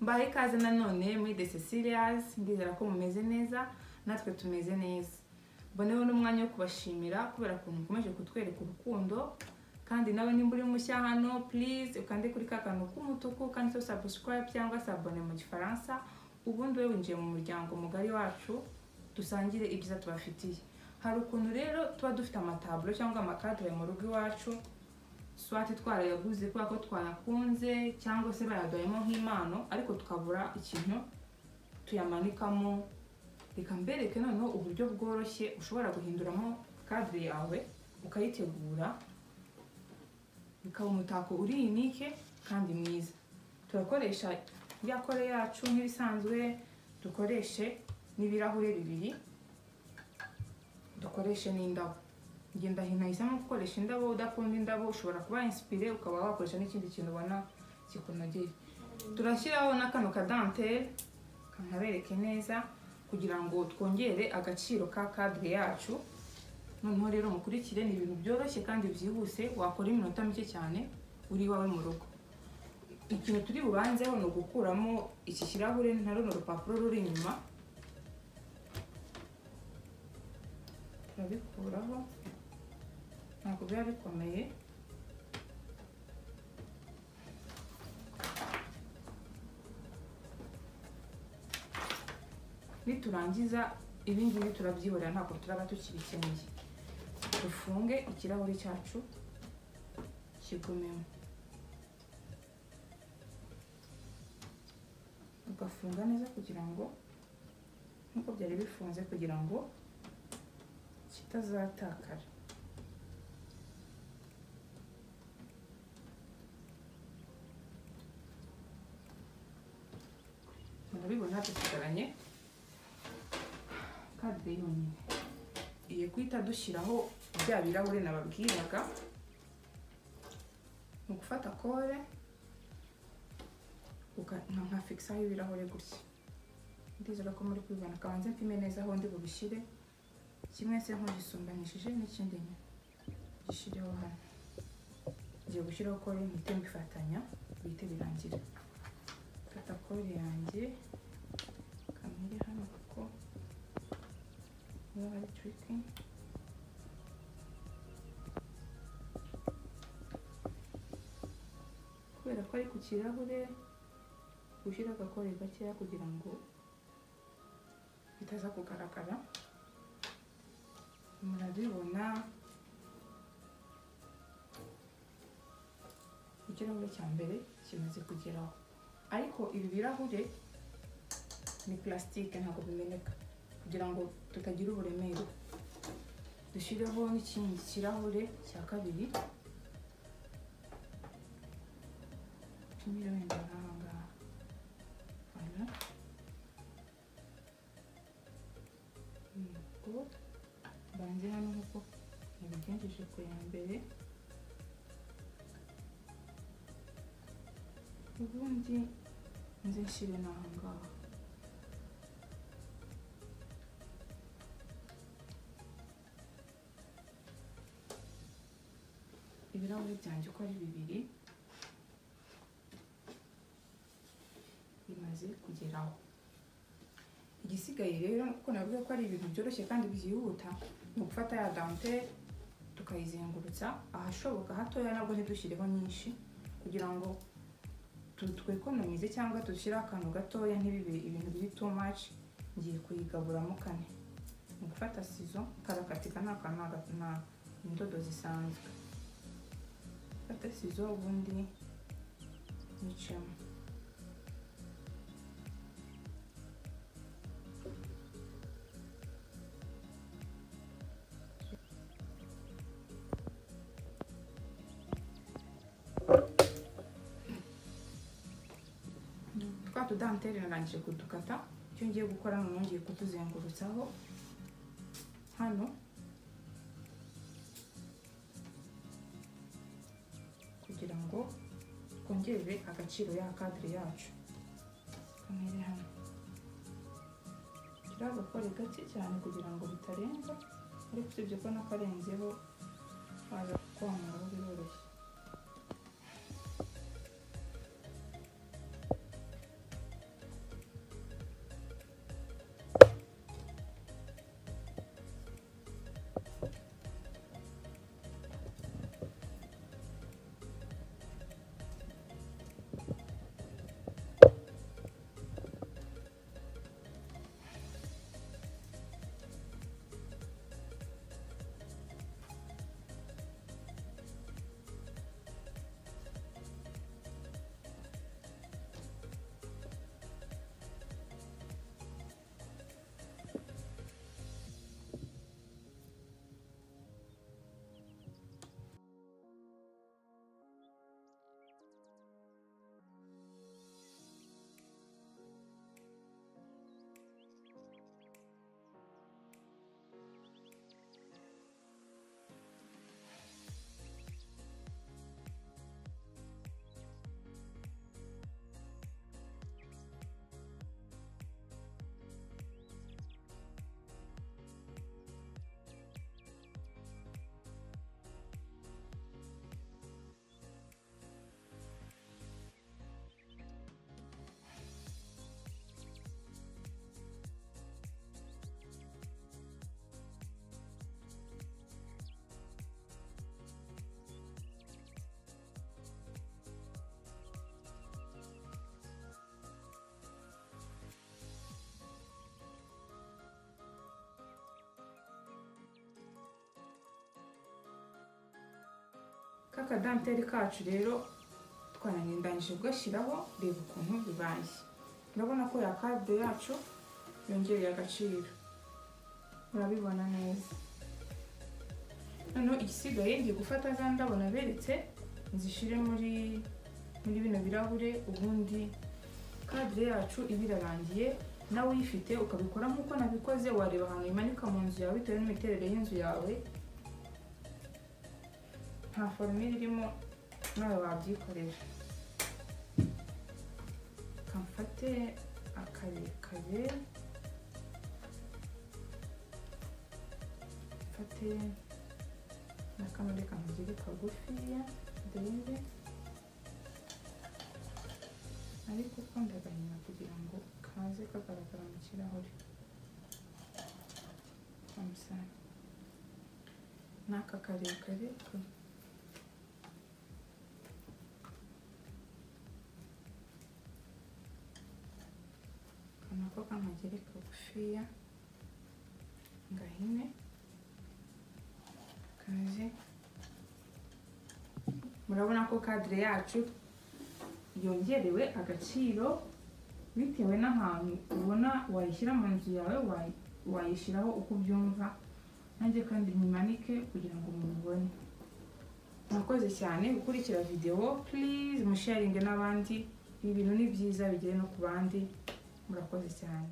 mbaha ikaze nanone muri de cecilias ndizera ko mumeze neza natwe tumeze neza mboneho n'umwanya wo kubashimira kubera ukuntu mukomeje kutwereka urukundo kandi nawe nimba uri mushya hano purize ukande kuri ka kantu k'umutuku kanditseho sabusikarayibu cyangwa sabone mu gifaransa ubundi we winjiye mu muryango mugari wacu dusangire ibyiza tubafitiye hari ukuntu rero tuba dufite amataburo cyangwa amakadere mu rugo iwacu swati twarayaguze kubera ko twayakunze cyangwa se bayaduhayemo nk'impano ariko tukabura ikintu tuyamanikamo reka mbereke noneho uburyo bworoshye ushobora guhinduramo kadire yawe ukayitegura bikaba umutako uri yunike kandi mwiza turakoresha ya kore yacu nk'ibisanzwe dukoreshe n'ibirahure bibiri dukoreshe n'indabo ngenda hinahisemo gukoresha indabo udakunda indabo ushobora kuba insipire ukaba wakoresha n'ikindi kintu ubona kikunogeye turashyiraho na kano kadantere kanabereke neza kugira ngo twongere agaciro ka kadire yacu noneho rero mukurikire ni ibintu byoroshye kandi byihuse wakora iminota mike cyane uri iwawe mu rugo ikintu turi bubanzeho ni ugukuramo iki kirahure na runo rupapuro ruri inyuma turabikuraho ntabwo biba bikomeye niturangiza ibingibi turabyihorera ntabwo turaba tukibikeneye dufunge ikirahure cyacu kigumemo ugafunga neza kugira ngo nk'uko byari bifunze kugira ngo kitazatakara murabibona dusigaranye kade yonyine iye guhita dushyiraho bya birahure nababwiraga ni ugufata kore nka fikisa y'ibirahure gutya ndizera ko muri kubibona akabanza mpime neza aho ndi bubishyire kimwe se nkugisumbanishije n'ikindi nyuma gishyireho hano ngiye gushyiraho kore mpite mbifatanya bihite birangira fata kore yanjye kamere hano kuko niba hari turiki kubera ko ari ku kirahure gushyira agakore gakeya kugira ngo bitaza kugaragara murabibona ikirahure cya mbere kimaze kugeraho ariko ibi birahure ni purasitike ntabwo bimeneka kugira ngo tutagira uburemere dushyireho n'ikindi kirahure cya kabiri tumire wenda nk'aha ngaha hano nubwo mbanze hano kuko nabigenjeje ku ya mbere ubundi nze nshyire n'aha ngaha ibirahuri byanjye uko ari bibiri bimaze kugeraho igisigaye rero kuko navuga ko ari ibintu byoroshye kandi byihuta ni ugufata ya dante tukayizengurutsa ahashoboka hatoya nabwo ntidushyirireho nyinshi kugira ngo twekonomize cyangwa dushyire akantu gatoya ntibibire ibintu biri too much ngiye kuyigaburamo kane ni ugufata sizo karakatika ni akantu ni indodo zisanzwe fata sizo ubundi nicemo tudantere narangije kudukata icyo ngiye gukora ni nongeye kutuzengurutsaho hano kugira ngo twongere agaciro ya kadire yacu kamere hano turi agakore gake cyane kugira ngo bitarenza ariko usibye ko n'akarenzeho waza kwamura biroroshye kakadanteri kacu rero twanarindanyije kugashyiraho reba ukuntu bibaye urabona ko ya kade yacu yongereye agaciro urabibona neza noneho igisigaye ngiye gufata za ndabo naberetse nzishyire muri muri bino birahure ubundi kadire yacu iba irarangiye nawe uyifite ukabikora nk'uko nabikoze wareba ahantu imanika mu nzu yawe bitewe n'imiterere y'inzu yawe nta forumire irimo nawe wabyikorera kamfate akarekare mfate n'akamwe kamugire kagufiya ndebe ariko uko ndagahina kugira ngo kaze kagaragara mu kirahure amusani n'aka karekare ko- kano ko kamagere kagufiya ngahine kaje murabona ko kadire yacu yongerewe agaciro bitewe n'ahantu ubona wayishyira mu nzu yawe wayi- wayishyiraho uko ubyumva nanjye kandi nyimanike kugira ngo mubibone murakoze cyane gukurikira videwo purize musharinge n'abandi ibi bintu ni byiza bigere no ku bandi murakoze cyane